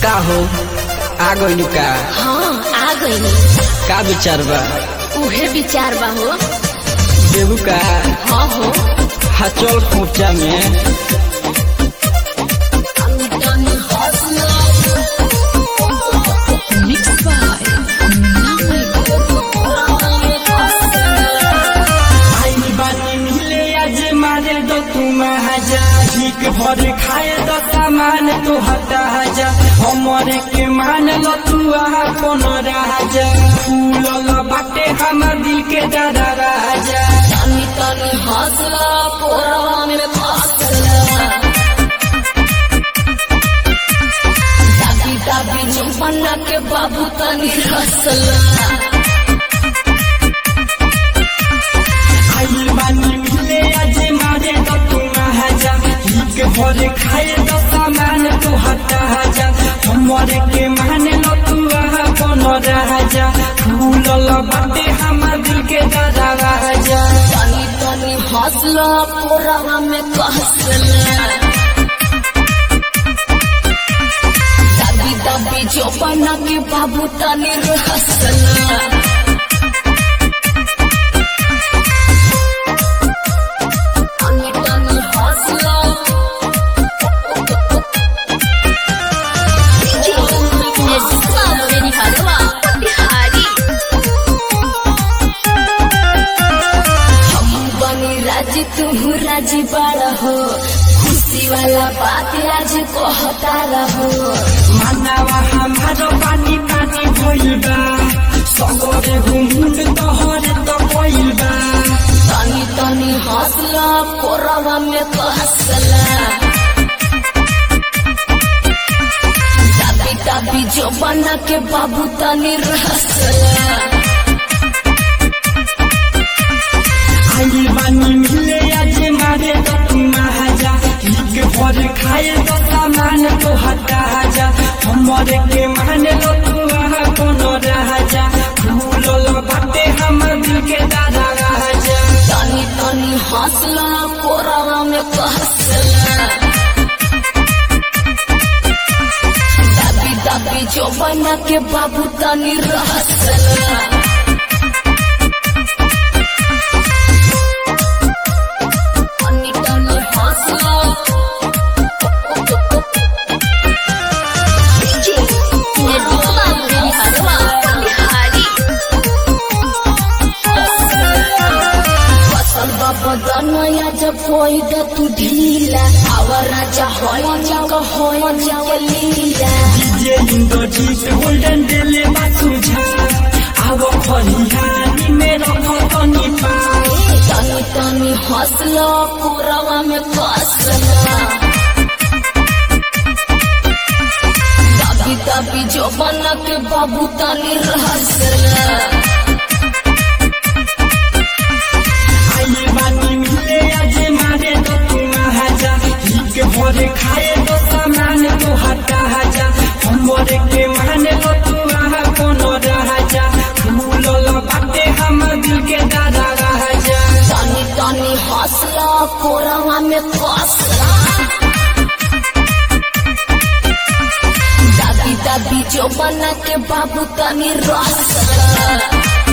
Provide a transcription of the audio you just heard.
का हो आ गइलू का हाँ आ गई का विचार बा उहे विचार बा हो देबू का हाँ हो हा चल खोचा में आई बानी मिले आज मारे दो तुम हजा ठीक भर खाए दो सामान तो हटा जा हमरे के मान लो तू अपन राजा फूल लो बाटे हमर दिल के दादा राजा तनी तनी हौसला पोरवा में फसला दादी दादी जुम्मना के बाबू तनी हसला आई बानी मिले आज मारे दो तुम हजा ठीक भर खाए दो सामान तो हटा जा हमरे के मान लो तू अपन राजा फूल लो बाटे हमर दिल के दादा राजा तनी तनी हौसला पोरवा में कसला दादी दादी जुम्मना के बाबू तनी हसला तनी तनी हौसला मेरी हरवा बिहारी हम बनी राजी तुम राजी बड़ा हो खुशी वाला बात आज कहता रहो मानवा हमारो पानी पानी भइल बा सगरे घुमुंड तोहरे तो भइल बा तनी तनी हौसला कोरवा में कसला दाबी दाबी जो बना के बाबू तनी रसला आई बानी मिले आज मारे तो तुम हजा ठीक भर खाए तो सामान तो हटा जा हमरे के मान लो तू कोनो राजा फूल लो बाटे हमर दिल के दादा राजा तनी तनी हौसला कोरवा में कसला दाबी दाबी जो बना के बाबू तनी रसला तनी तनी हौसला बदनया जब होई द तू ढीला आवर राजा होई जग होई जग लीला जे इंदो जीत गोल्डन डेले बासुझा आवो खलिहानी मेरो खतनी पा तनी तनी हौसला पूरवा में कसला दाबी दाबी जो बना के बाबू तनी रहसला आई बानी मिले आज मारे तो तुम हजा ठीक भरे खाए तो सामान तो हटा हजा हमरे के माने लो तू आहा कोनो राजा फूल लो बाटे हम दिल के दादा राजा तनी तनी हौसला कोरवा में कसला दादी दादी जो बना के बाबू तनी रसला